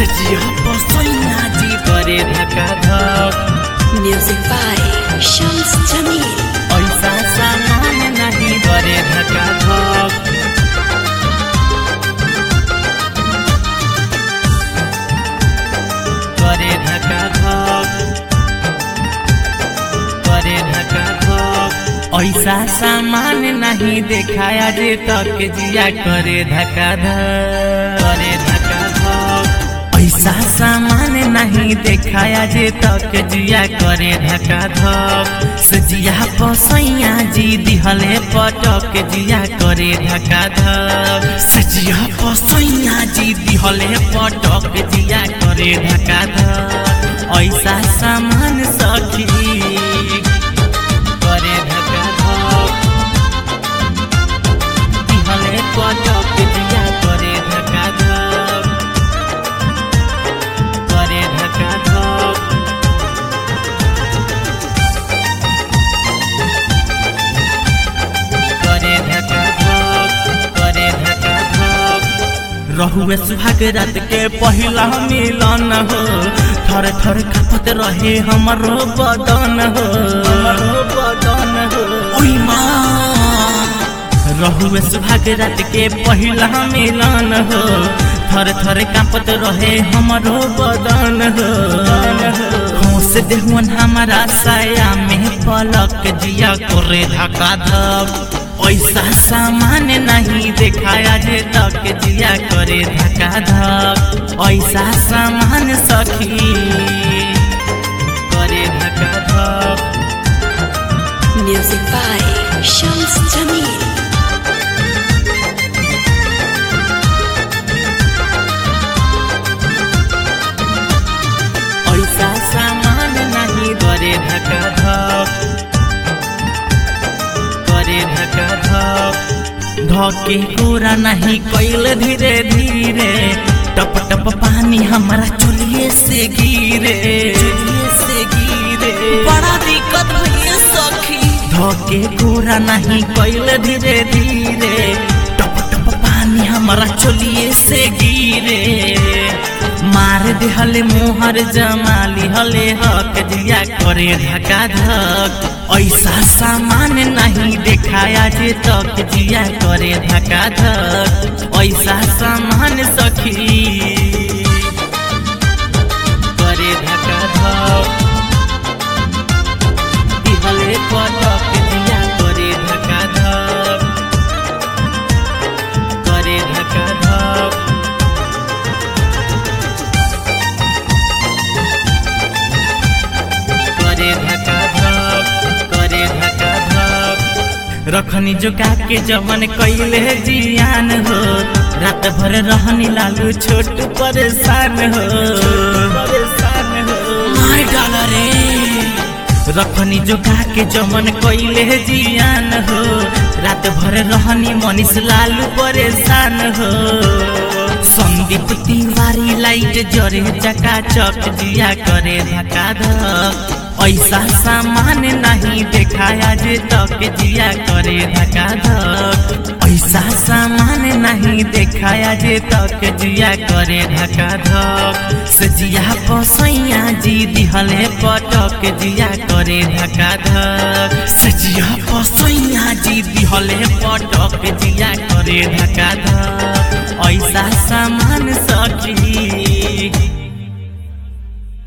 सजिया पसैया जी करे धक्का धक Music by Shams Jamil. ऐसा सामान नहीं करे धक्का धक करे धक्का धक करे धक्का धक ऐसा सामान नहीं देखाया जे तक जिया करे धक्का धक करे धक्का धक ऐसा सामान नहीं देखाया जे तक जिया करे धक्का धक सजिया पसैया जी दिहले पटक जिया करे धक्का धक सजिया पसैया जी दिहले पटक जिया करे धक्का धक ऐसा सामान सखी करे धक्का धक दिहले पटक जिया करे धक्का धक करे धक्का धक करे धक्का धक करे धक्का धक रहुए सुहाग रात के पहिला मिलन हो थर थर कापत रहे हमरो बदन हो हमरो बदन हो ओई माँ रहुए सुहाग रात के पहिला मिलन हो थर थर कांपत रहे हमरो बदन हो खोस देहुन हमारा साया में पलक जिया करे धक्का धक ऐसा सामान नहीं देखाया जे तक जिया करे धक्का धक ऐसा सामान सखी करे धक्का धक Music by Shams Jamil. ऐसा सामान नहीं करे धक्का धक करे धक्का धक धके पूरा नहीं कैल धीरे धीरे टप टप पानी हमारा चुलिए से गिरे चुलिए से गिरे बड़ा दिक्कत भइए सखी धके पूरा नहीं कैल धीरे धीरे टप टप पानी हमारा चुलिए से गिरे मार दिहले मोहर जमाली हले हक जिया करे धक्का धक ऐसा सामान नहीं देखाया जे तक जिया करे धक्का धक ऐसा सामान सखी करे धक्का धक दिहले पटक जिया करे धक्का धक करे धक्का धक करे धक्का धक करे धक्का धक रखनी जोगा के जवन कैले जियान हो रात भर रहनी लालू छोट परेशान हो परेशान हो मार डाल रे रखनी जोगा के जवन कैले जियान हो रात भर रहनी मनीष लालू परेशान हो संदीप तिवारी लाइट जरे चका चक जिया करे धक्का धक ऐसा सामान नहीं देखाया जे तक जिया करे धक्का धक ऐसा सामान नहीं देखाया जे तक जिया करे धक्का धक सजिया पसैया जी दिहले पटक जिया करे धक्का धक सजिया पसैया जी दिहले पटक जिया करे धक्का धक ऐसा सामान सखी